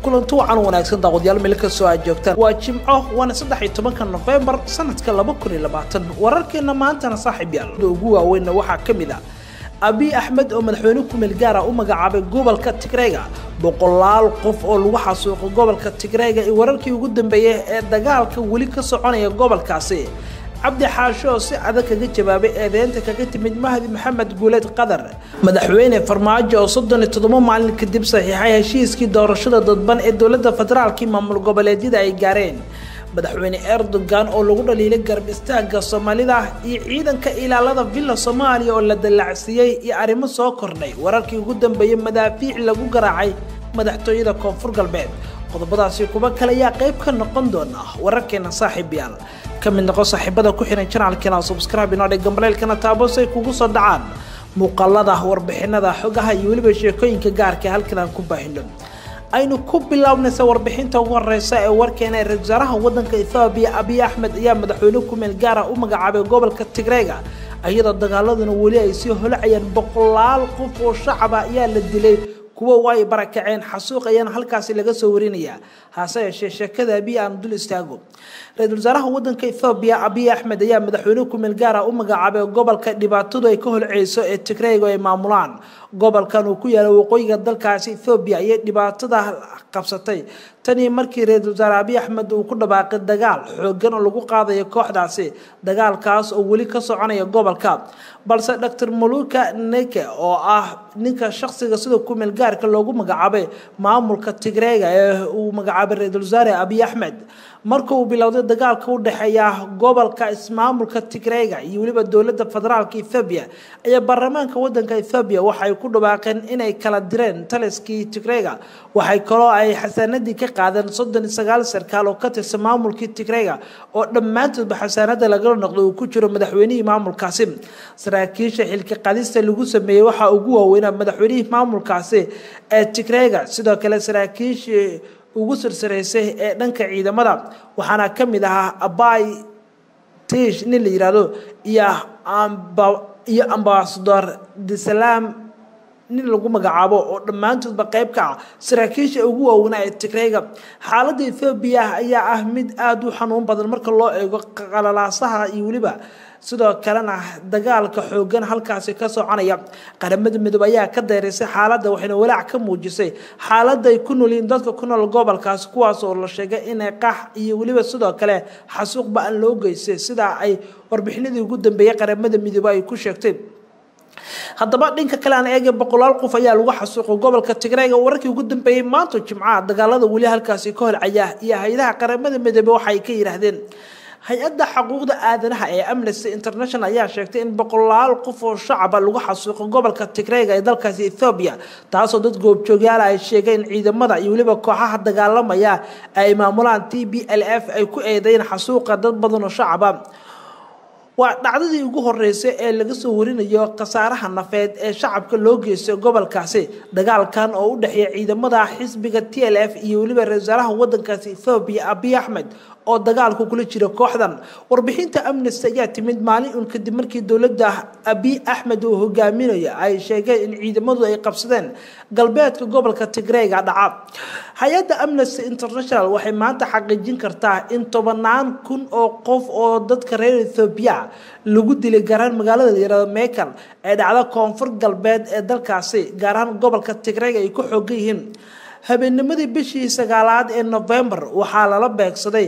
kulanti wacan wanaagsan daaqwadyaal meel kastoo aad joogtaan waa jimco waana saddex iyo tobanka nofembar sanadka laba kun iyo labaatan wararkeena maantana saaxiib yaal ugu waaweynna waxaa ka mid ah abiy axmed oo madaxweyne kumeel gaara u magacaabay gobolka tigreyga boqolaal qof oo lagu xasuuqay gobolka tigreyga iyo wararkii ugu dambeeyey ee dagaalka weli ka soconaya gobolkaasi cabdi xaasho oo si adag kaga jawaabay eedeynta kaga timid mahdi maxamed guuleed qadar madaxweyne farmaajo oo soddon iyo toddoba maalin kadib saxiixay heshiiskii doorashada dadban ee dowladda federaalkii maamul goboleedyada ay gaareen madaxweyne erdogan oo lagu dhaliilay garab istaaga soomaalida iyo ciidanka ilaalada villa soomaaliya oo la dallacsiiyey iyo arrimo soo kordhay wararkii ugu dambeeyey madaafiic lagu garaacay madaxtooyada koonfur galbeed qodobadaasi kuwa kale ayaa qayb ka noqon doona wararkeena saaxiib yaal ka mid noqo saaxiibada ku xihan janaalkeena subscribe inoo dhig gambaleelkana taabo si ay kugu soo dhacaan muuqaalada warbixinada xogaha iyo weliba sheekooyinka gaarka halkan aan ku baahino aynu ku bilownaysa warbixinta ugu horeysa ee warkeena ee ra-isul wasaaraha wadanka ethoobiya abiy axmed ayaa madaxweyne kumeel gaara u magacaabay gobolka tigreyga iyadoo dagaaladuna weli ay sii holacayaan boqolaal qof oo shacaba ayaa la dilay kuwo way barakaceen xasuuq ayaana halkaasi laga soo warinayaa hase yeeshee sheekada abiy aan dul istaago ra-isul wasaaraha wadanka ethoobiya abiy axmed ayaa madaxweyne kumeel gaara u magacaabay gobolka dhibaatadu ay ka holceyso ee tigreyga ay maamulaan gobolkan uu ku yaala waqooyiga dalkaasi ethoobiya ayay dhibaatada qabsatay tanii markii ra-isul wasaare abiy axmed uu ku dhawaaqay dagaal xoogan oo lagu qaadayo kooxdaasi dagaalkaas oo weli ka soconaya gobolka balse dor maluka neke oo ah ninka shaqsiga sida kumeel gaarka loogu magacaabay maamulka tigreyga ee uu magacaabay ra-isul wasaare abiy axmed marka uu bilowday dagaalka u dhexeeya gobolka ismaamulka tigreyga iyo weliba dowladda federaalka ethoobiya ayaa baarlamaanka wadanka ethoobiya waxay ku dhawaaqeen inay kala direen taliskii tigreyga waxay kaloo ay xasaanadii ka qaadeen soddon iyo sagaal sarkaal oo ka tirsan maamulkii tigreyga oo dhammaantoodba xasaanada lagala noqdo uu ku jiro madaxweynihii maamulkaasi saraakiisha xilka qadista lagu sameeyey waxaa ugu waaweynaa madaxweynihii maamulkaasi ee tigreyga sidoo kale saraakiishii ugu sirsareysay ee dhanka ciidamada waxaana ka mid ahaa abay tish nin la yihahdo iyo iyo ambasador disalaam nin lagu magacaabo oo dhammaantoodba qayb ka ah saraakiisha ugu waaweynaa ee tigreyga xaaladda ethoobiya ayaa ah mid aada u xanuun badan marka loo eego qalalaasaha iyo weliba sidoo kalena dagaalka xoogan halkaasi ka soconaya qaramada midoobe ayaa ka dayraysay xaaladda waxayna walaac ka muujisay xaaladda ay ku noolyihiin dadka ku nool gobolkaasi kuwaas oo la sheegay inay qax iyo weliba sidoo kale xasuuq ba-an loo geystay sidaa ay warbixinadii ugu dambeeyey qaramada midoobe ay ku sheegtay haddaba dhinka kale aan eegay boqolaal qof ayaa lagu xasuuqay gobolka tigreyga wararkii ugu dambeeyey maanta jimcaha dagaalada weli halkaasi ka holcaya iyo hay-adaha qaramada midoobe waxay ka yidhaahdeen hay-adda xuquuqda aadanaha ee amnesty international ayaa sheegtay in boqolaal qof oo shacaba lagu xasuuqo gobolka tigreyga ee dalkaasi ethoobiya taasoo dad goobjoogyaala ay sheegeen ciidamada iyo weliba kooxaha dagaalamaya ay maamulaan t b l f ay ku eedeyn xasuuqa dad badan oo shacaba waa dhacdadii ugu horeysay ee laga soo warinayo khasaaraha nafeed ee shacabka loo geystay gobolkaasi dagaalkan oo u dhexeeya ciidamada xisbiga t l f iyo weliba ra-isul wasaaraha wadankaasi ethoobiya abiy axmed oo dagaalku kula jira kooxdan warbixinta amnesty ayaa timid maalin un kadib markii dowladda abiy axmed uu hogaaminayo ay sheegeen in ciidamadu ay qabsadeen galbeedka gobolka tigreyga dhaca hay-adda amnesty international waxay maanta xaqiijin kartaa in tobanaan kun oo qof oo dadka reer ethoobiya lagu dilay gaaraan magaalada layirahdo mekel ee dhacda koonfur galbeed ee dalkaasi gaaraan gobolka tigreyga ay ku xoogan yihiin habeennimadii bishii sagaalaad ee novembar waxaa lala beegsaday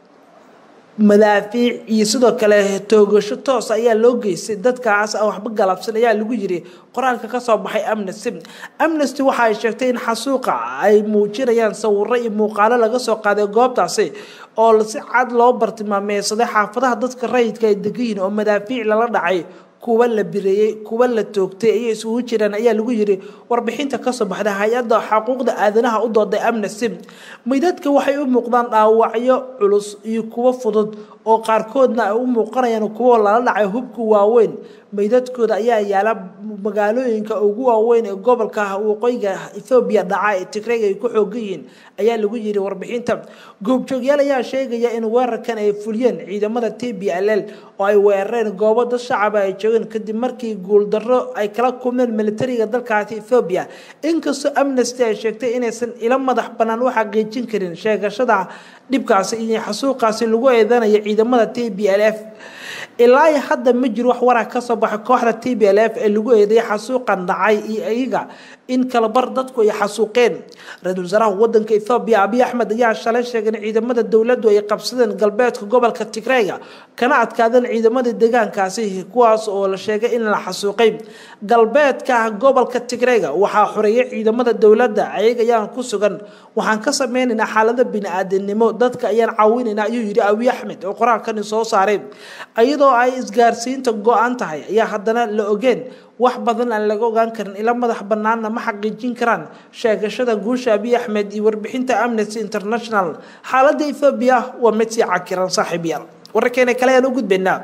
madaafiic iyo sidoo kale toogasho toos ayaa loo geystay dadkaas waxba galabsan ayaa lagu yiri qoraalka kasoo baxay amnesty amnesty waxa ay sheegtay in xasuuqa ay muujinayaan sawiro iyo muuqaalo laga soo qaaday goobtaasi oo si cad loo bartilmaameysaday xaafadaha dadka rayidka ay degan yihiin oo madaafiic lala dhacay kuwa la bireeyey kuwa la toogtay ayay isugu jiraan ayaa lagu yiri warbixinta kasoo baxda hay-adda xuquuqda aadanaha u dooday amnesty meydadka waxay u muuqdaan dhaawacyo culus iyo kuwo fudud oo qaarkoodna ay u muuqanayaan kuwo lala dhacay hubka waaweyn meydadkooda ayaa yaala magaalooyinka ugu waaweyn ee gobolka waqooyiga ethoobiya dhaca ee tigrayga ay ku xoogan yihiin ayaa lagu yiri warbixinta goobjoogyaal ayaa sheegaya in weerarkan ay fuliyeen ciidamada t b l l oo ay weerareen goobo dad shacaba ay joogeen kadib markii guuldarro ay kala kulmeen militariga dalkaasi ethoobiya inkastoo amnesty ay sheegtay inaysan ila madax bannaan u xaqiijin karin sheegashada dhibkaasi iyo xasuuqaasi lagu eedanayo ciidamada t b l f ilaa hadda ma jiro wax waraa kasoo baxay kooxda t b l f ee lagu eeday xasuuqan dhacay iyo iyaga in kalabar dadku ay xasuuqeen ra-iisul wasaaraha wadanka ethoobiya abiy axmed ayaa shalay sheegay in ciidamada dowladdu ay qabsadeen galbeedka gobolka tigreyga kana adkaadeen ciidamadii deegaankaasi kuwaas oo la sheegay in la xasuuqay galbeedka gobolka tigreyga waxaa xoreeyay ciidamada dowladda ayaga ayaan ku sugan waxaan ka sameynaynaa xaalado bini-aadanimo dadka ayaan caawinaynaa ayuu yidhi abiy axmed oo qoraalkani soo saaray iyadoo ay isgaarsiinta go-an tahay ayaa haddana la ogeen wax badan aan laga ogaan karin ila madax banaanna ma xaqiijin karaan sheegashada guusha abiy axmed iyo warbixinta amnesty international xaaladda ethoobiya waa mid sii cakiran saaxiibyaal wararkeena kale ayaan u gudbaynaa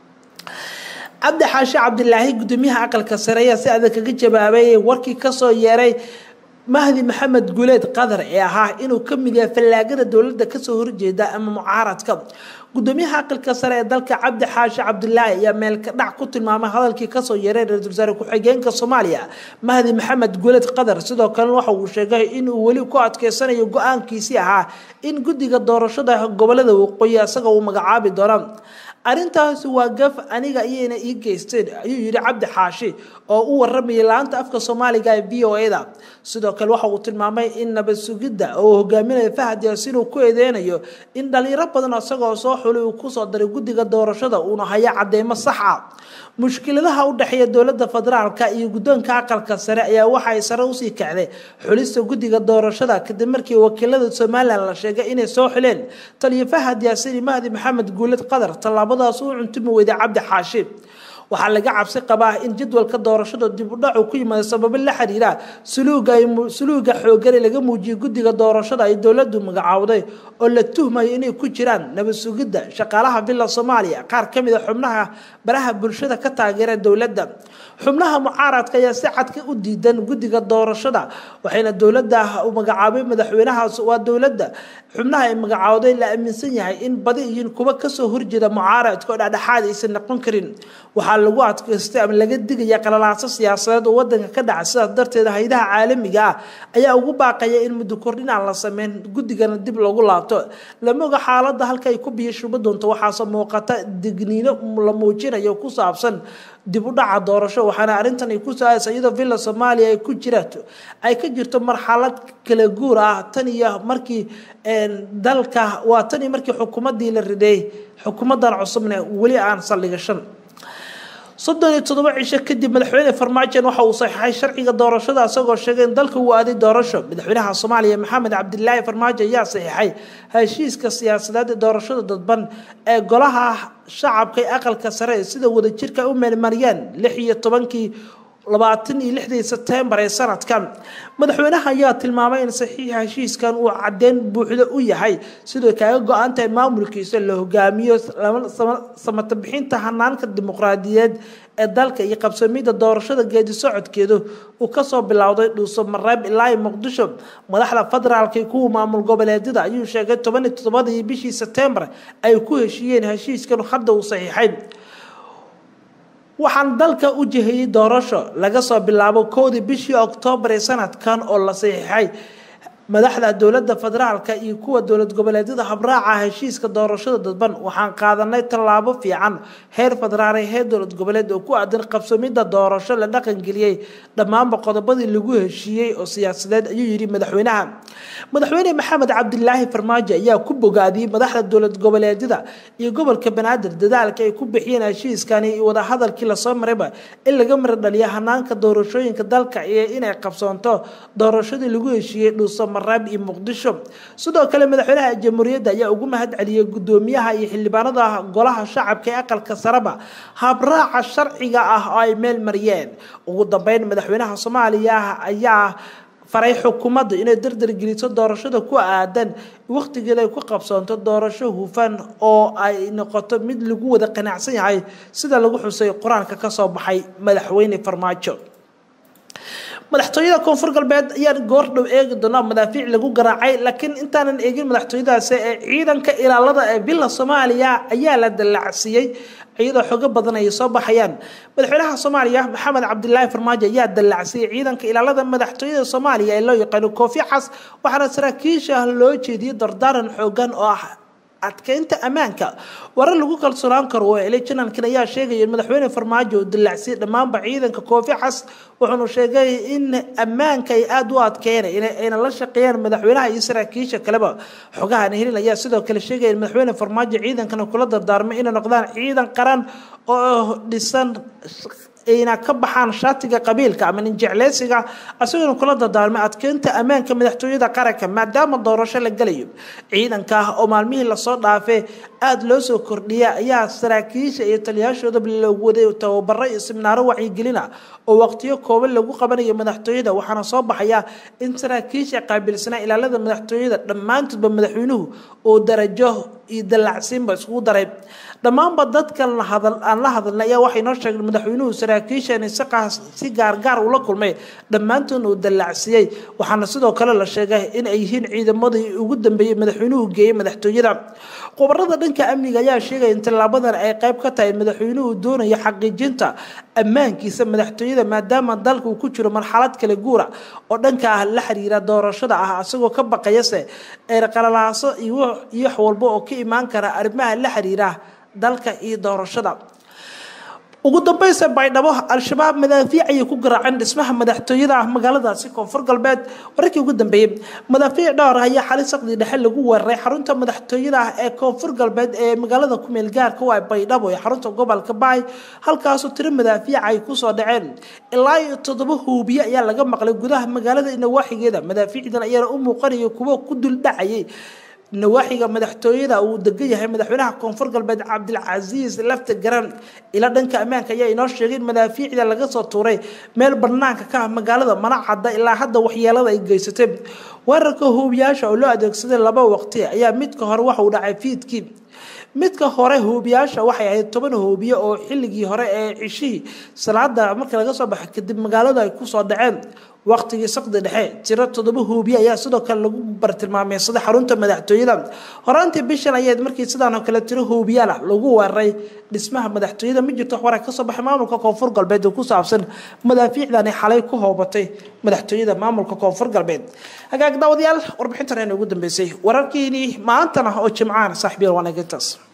cabdi xaashi cabdilaahi gudoomiyaha aqalka sare ayaa si adag kaga jawaabay warkii kasoo yeeray mahdi maxamed guuleed qadar ee ahaa inuu ka mid yahay fallaagada dowladda kasoo horjeeda ama mucaaradka gudoomiyaha aqalka sare ee dalka cabdi xaashi cabdilaahi ayaa meelka dhac ku tilmaamay hadalkii kasoo yeeray ra-iisul wasaare ku-xigeenka soomaaliya mahdi maxamed guuleed qadar sidoo kalena waxa uu sheegay inuu weli ku adkeysanayo go-aankiisii ahaa in guddiga doorashada gobolada waqooyi isaga uu magacaabi doono arrintaasi waa gaf aniga iyayna ii geysteen ayuu yidhi cabdi xaashi oo u waramayay la-anta afka soomaaliga ee v o a da sidoo kale waxa uu tilmaamay in nabad sugidda oo hogaaminaya fahad yaasiin uu ku eedeynayo in dhalinyaro badan isagoo soo xulay uu kusoo daray guddiga doorashada uuna haya cadeymo sax ah mushkiladaha u dhexeeya dowladda federaalka iyo guddoonka aqalka sare ayaa waxay sare usii kacday xulista guddiga doorashada kadib markii wakiilada somalilan la sheegay inay soo xileen taliyo fahad yaasiin iyo mahdi maxamed guuled qadar tallaabadaas uu cuntumi weyday cabdi xaashi waxaa laga cabsi qabaa in jadwalka doorashada dib u dhacu ku yimaado sababo la xiriira suluuga xoogane laga muujiyay guddiga doorashada ay dowladdu magacaawday oo la tuhmayo inay ku jiraan nabad sugidda shaqaalaha villa soomaaliya qaar ka mid a xubnaha baraha bulshada ka taageera dowladda xubnaha mucaaradka ayaa si cadka u diidan guddiga doorashada waxayna dowladda u magacaabay madaxweynahaas waa dowladda xubnaha ay magacaawday la aaminsan yahay in badi yihiin kuwa kasoo horjeeda mucaaradka oo dhexdhexaad aysan noqon karin waxaa lagu adkaystay ama laga digaya qalalaaso siyaasadeed oo wadanka ka dhaca sidaas darteed haydaha caalamiga ah ayaa ugu baaqaya in muddo kordhin aan la sameyn guddigana dib loogu laabto lama oga xaaladda halka ay ku biyo shuba doonto waxaase muuqata digniino la muujinayo ku saabsan dib u dhaca doorasho waxaana arrintan ay ku saaysa iyadoo villa soomaaliya ay ku jiraato ay ka jirto marxalad kala guur ah tan iyo markii dalka waa tan iyo markii xukuumaddii la riday xukuumaddan cusubna weli aan saldhigashan soddon iyo toddoba cisho kadib madaxweyne farmaajon waxa uu saxiixay sharciga doorashada isagoo sheegay in dalka uu aaday doorasho madaxweynaha soomaaliya maxamed cabdilaahi farmaajo ayaa saxiixay heshiiska siyaasadeed ee doorashada dadban ee golaha shacabka ee aqalka sare sida wadajirka u meelmariyeen lix iyo tobankii labaatan iyo lixdii sebtembar ee sanadkan madaxweynaha ayaa tilmaamay in saxiixa heshiiskan uu caddeyn buuxda u yahay sidoo kaaga go-an tahay maamulkiisa la hogaamiyo samata bixinta hanaanka dimuqraadiyeed ee dalka iyo qabsamida doorashada geedi socodkeedu uu kasoo bilowday dhuuso mareeb ilaa muqdisho madaxda federaalka iyo kuwa maamul goboleedyada ayuu sheegay toban iyo toddobadii bishii sebtembar ay ku heshiiyeen heshiiskan hadda uu saxiixay waxaan dalka u jihayey doorasho laga soo bilaabo kowdii bishii oktoobar ee sanadkan oo la saxiixay madaxda dowladda federaalka iyo kuwa dowlad goboleedyada habraaca heshiiska doorashada dadban waxaan qaadanay tallaabo fiican heer federaal ee heer dowlad goboleed oo ku aadan qabsamida doorasho la dhaqangeliyey dhammaanba qodobadii lagu heshiiyey oo siyaasadeed ayuu yidhi madaxweynaha madaxweyne maxamed cabdilaahi farmaajo ayaa ku bogaadiyey madaxda dowlad goboleedyada iyo gobolka banaadir dadaalka ay ku bixiyeen heshiiskani iyo wadahadalkii lasoo marayba in laga mara dhaliyo hanaanka doorashooyinka dalka iyo inay qabsoonto doorashadii lagu heshiiyey dhuuso mareeb iyo muqdisho sidoo kale madaxweynaha jamhuuriyadda ayaa ugu mahad celiyey gudoomiyaha iyo xildhibaanada golaha shacabka ee aqalka sareba habraaca sharciga ah oo ay meel mariyeen ugu dambeyn madaxweynaha soomaaliya ayaa faray xukuumadda inay dardargeliso doorashada ku aadan wakhtigeeda ay ku qabsoonto doorasho hufan oo ay noqoto mid lagu wada qanacsan yahay sida lagu xusay qur-aanka kasoo baxay madaxweyne farmaajo madaxtooyada koonfur galbeed ayaan goordhow eegi doonaa madaafiic lagu garaacay laakiin intaanan eegin madaxtooyadaasi ee ciidanka ilaalada ee bila soomaaliya ayaa la dallacsiiyey iyadoo xogo badan ay soo baxayaan madaxweynaha soomaaliya maxamed cabdilaahi farmaajo ayaa dallacsiyey ciidanka ilaalada madaxtooyada soomaaliya ee loo yaqaano koofi xas waxaana saraakiisha loo jeediyey dardaaran xoogan oo ah adkeynta ammaanka warar lagu kalsoonaan karo oo elay janalkan ayaa sheegaya in madaxweyne farmaajo uu dillacsiyey dhammaanba ciidanka koofi xas wuxuuna sheegay in ammaanka ay aada u adkeyn ayna la shaqeeyaan madaxweynaha iyo saraakiisha kaleba xogahan helin ayaa sidoo kale sheegaya in madaxweyne farmaajo ciidankana kula dardaarmay inay noqdaan ciidan qaran oo dhisan ayna ka baxaan shaatiga qabiilka ama ninjecleysiga isagoona kula dardaarmay adkeynta ammaanka madaxtooyada qaranka maadaama doorasho la gelayo ciidanka oo maalmihii lasoo dhaafay aada loo soo kordhiya ayaa saraakiisha iyo taliyaashoodaba loogu waday tababaro iyo siminaaro wacyigelina oo waqtiyo kooban lagu qabanayo madaxtooyada waxaana soo baxaya in saraakiisha qaabilsanaa ilaalada madaxtooyada dhammaantoodba madaxweynuhu oo darajo iyo dallacsiinba iskugu daray dhammaanba dadkan aan la hadalnay ayaa waxay noo sheegeen madaxweynuhu saraakiishan si gaargaar ula kulmay dhammaantoodna uu dallacsiiyey waxaana sidoo kale la sheegay in ay yihiin ciidamadii ugu dambeeyey madaxweynuhu geeyey madaxtooyada khubarada dhanka amniga ayaa sheegaya in tallaabadan ay qayb ka tahay madaxweynuhu doonayo xaqiijinta ammaankiisa madaxtooyada maadaama dalka uu ku jiro marxalad kale guura oo dhanka ah la xiriira doorashada ah isagoo ka baqayase eerqalalaaso iyo wax walba oo ka imaan kara arrimaha la xiriira dalka iyo doorashada ugu dambaysa baydhabo al-shabaab madaafiic ayay ku garaaceen dhismaha madaxtooyada ah magaaladaasi koonfur galbeed wararkii ugu dambeeyey madaafiic dhowr ayaa xali saqdii dhexe lagu weeraray xarunta madaxtooyada ah ee koonfur galbeed ee magaalada kumeel gaarka waa baydhabo ee xarunta gobolka baay halkaasoo tiro madaafiica ay kusoo dhaceen ilaa iyo toddoba huubiye ayaa laga maqlay gudaha magaalada nawaaxigeeda madaafiicdan ayaana u muuqanaya kuwo ku duldhacayay nawaaxiga madaxtooyada uu degan yahay madaxweynaha koonfur galbeed cabdilcasiis lafta garan ila dhanka ammaanka ayaa inoo sheegay in madaafiicda laga soo tuuray meel banaanka ka ah magaalada mana cadda ilaa hadda waxyeelada ay geysatay weerarka huubiyaasha oo loo adeegsaday laba waqti ayaa midka hore waxa uu dhacay fiidkii midka hore huubiyaasha waxay ahayd toban huubiye oo xilligii hore ee cishihii salaada markii laga soo baxay kadib magaalada ay kusoo dhaceen waqtigii saqdi dhexe tiro toddoba huubiye ayaa sidoo kale lagu bartilmaameysaday xarunta madaxtooyada horaantii bishan ayayd markii sidaan oo kale tiro huubiyaal ah lagu weeraray dhismaha madaxtooyada ma jirto waxbaraa kasoo baxay maamulka koonfur galbeed oo ku saabsan madaafiicdani xalay ku hoobatay madaxtooyada maamulka koonfur galbeed hagaag daawadayaal warbixintan ayna ugu dambeysay wararkiinii maantana oo jimcaan saaxiibyal waanagintaas